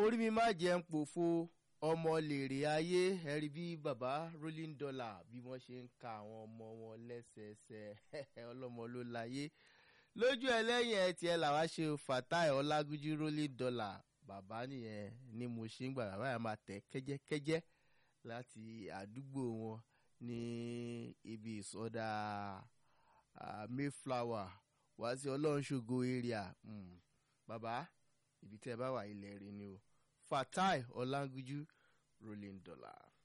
orí mi má jẹ́ ń pòfo ọmọ lèrè ayé ẹ̀rí bí baba rolling dollar bí wọ́n ṣe ń ka àwọn ọmọ wọn lẹ́sẹẹsẹ ọlọ́mọ ló láyé lójú ẹlẹ́yìn ẹ̀ tiẹ̀ làwa ṣe fatai ọlágúnjú rolling dollar bàbá nìyẹn ni mo ṣe ń gbà bàbá yẹn máa tẹ̀ kẹ́jẹ́kẹ́jẹ́ láti àdúgbò wọn ní ibi ìsọdá mayflower wá sí ọlọ́runṣogo area bàbá ibi tẹ́ ẹ bá wà ilẹ̀ rẹ ni o fatai ọlágúnjú rolling dollar.